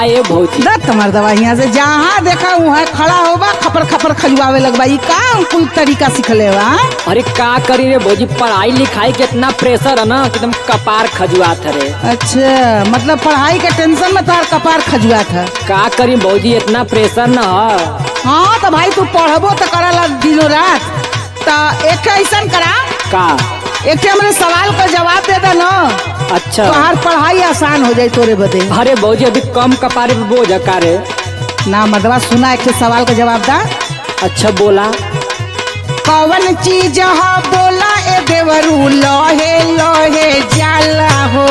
ए भौजी दत्त मर्दवा यहाँ से जहाँ देखा वहाँ खड़ा होबा खपर खपर खजुआवे लगबा ई का कुल तरीका सिखले बा अरे का करी रे भौजी पढ़ाई लिखाई के इतना प्रेशर है ना कि एकदम कपार खजुआत है रे अच्छा मतलब पढ़ाई के टेंशन में तोहर कपार खजुआ था का करी भौजी इतना प्रेशर न है हाँ तो भाई तू पढ़बो तो करला दिनों रात तो एक ऐसा करा का एक ठे हमरे सवाल का जवाब दे दे ना अच्छा तोहार पढ़ाई आसान हो जाई तोरे बदे अरे भौजी अभी कम कपारे पे बोझ है का रे ना मर्दवा सुना एक ठे सवाल का जवाब दा अच्छा बोला कौन चीज हा बोला ए देवरू लोहे लोहे जाला हो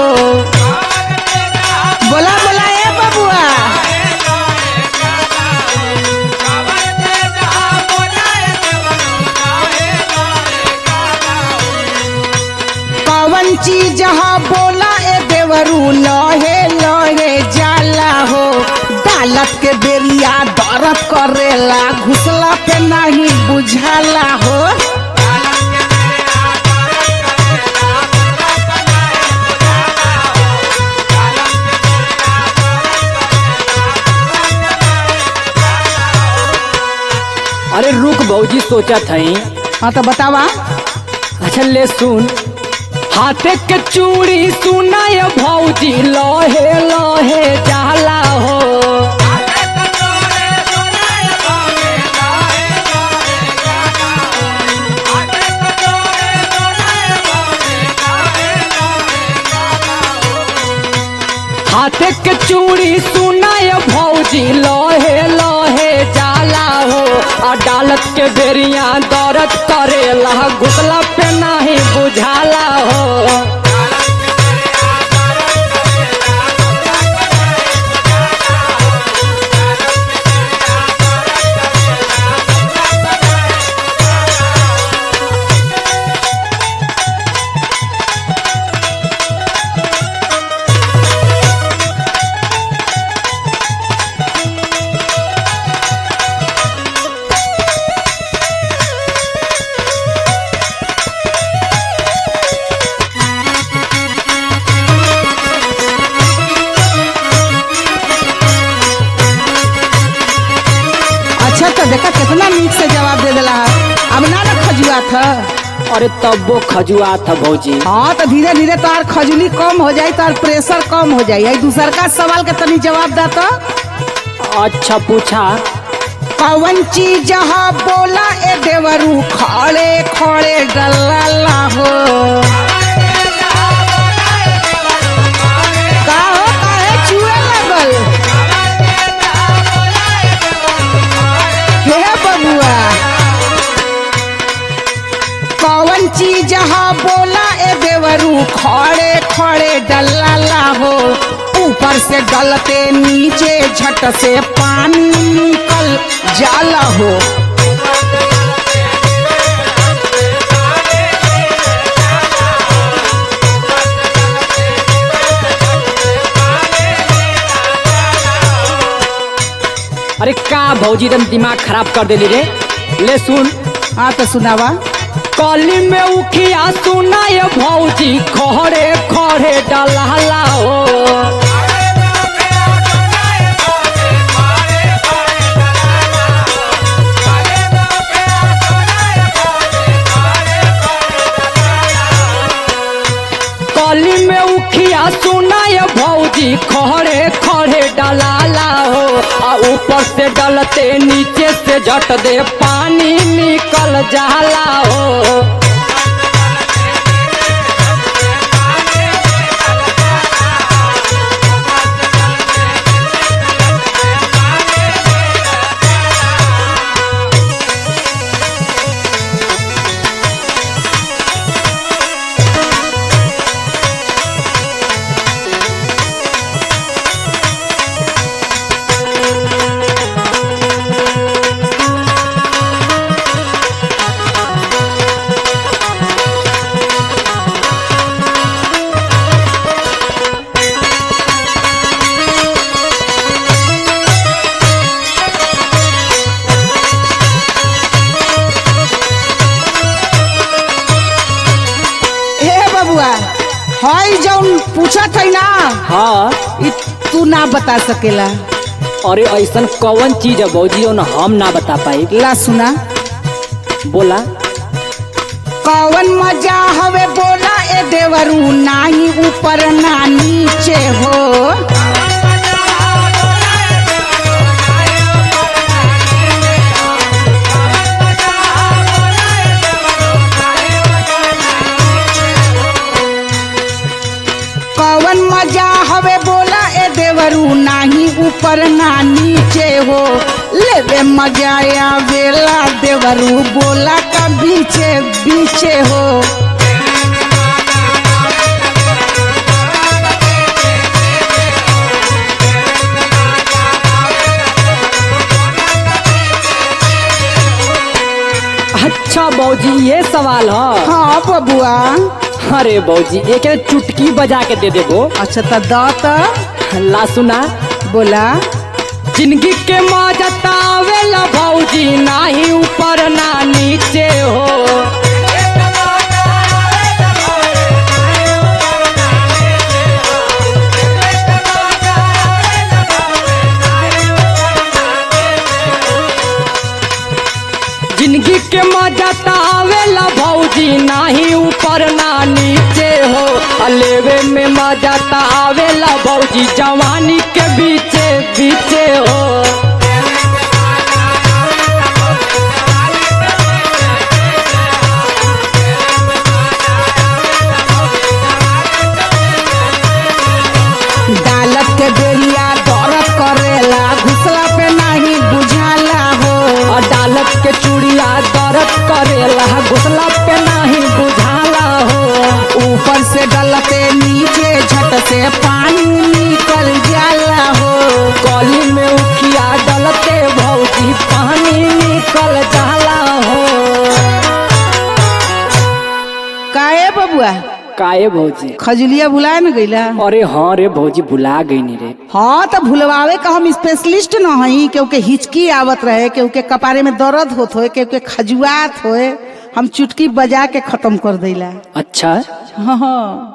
बोला बोला ए बबुआ कौन चीज हा बोला ए देवरू लोहे लोहे जाला हो दालत के बेरिया दर्द करेला घुसला पे नहीं बुझाला हो अरे रुक भौजी सोचा थई हाँ तो बतावा अच्छा ले सुन हाथे के चूड़ी सुना ये भौजी लोहे लोहे जाला हो हाथे के चूड़ी सुना ये भौजी लोहे लोहे जाला हो अदालत के बेरिया दौरत करेला घुसला पे नहीं बुझाला हो अच्छा तो देखा कितना नीक से जवाब दे दिला है अब ना ना खजुआ था अरे तब वो खजुआ था भौजी हाँ तो धीरे धीरे तोहार खजुली कम हो जाई तोहार प्रेशर कम हो जाई आई दूसर का सवाल के तनी जवाब दा तो अच्छा पूछा कौन चीज हा बोला ए देवरू खड़े खड़े डल्ला हो का हो काहे चुए लगल हे बबुआ कौन चीज हा बोला ए देवरू खड़े खड़े डल्ला हो ऊपर से डलते नीचे झट से पानी निकल जाला हो अरे का भौजी एकदम दिमाग खराब कर देली रे ले सुन हाँ तो सुनावा कली में उखिया सुना ये भौजी खड़े खड़े डलहला हो कली में उखिया सुना ये भौजी खड़े खड़े डलाला हो आ ऊपर से डलते नीचे से झट दे पानी निकल जाला हो हे बबुआ हई जौन पूछत है ना हाँ इ तू ना बता सकेला अरे ऐसन कौन चीज है भौजी न हम ना बता पाई ला सुना बोला कौन मजा हवे बोला ए देवरू नाही ऊपर ना नीचे हो कौन मजा हवे बोला ए देवरू नाही ऊपर ना नीचे हो लेवे मजा आवेला देवरू बोला का बीचे बीचे हो अच्छा भौजी ये सवाल है हाँ बबुआ अरे भौजी एक चुटकी बजा के दे देबो अच्छा तो द त ला सुना बोला जिंदगी के मजा तावेला भौजी नाही ऊपर ना नीचे हो जिंदगी के मजा तावेला भौजी नाही ऊपर ना नीचे हो अलेवे में मजा तावेला भौजी जवानी के बीचे बीचे हो दालत के बेरिया दौरत करेला घुसला पे नहीं बुझाला हो अदालत के चूड़िया दर्द करेला घुसला पे नहीं बुझाला हो ऊपर से डलते नीचे झट से पानी निकल जाला हो गली में उखिया डलते भौजी पानी निकल जाला हो काहे बबुआ काए भौजी खजुलिया भुला न गईला अरे हाँ रे भौजी भुला गई नी रे हाँ तो भुलवावे का हम स्पेशलिस्ट न हई क्योंकि हिचकी आवत रहे क्योंकि कपारे में दर्द होत होए क्योंकि खजुआत होए हम चुटकी बजा के खत्म कर देला अच्छा हाँ हाँ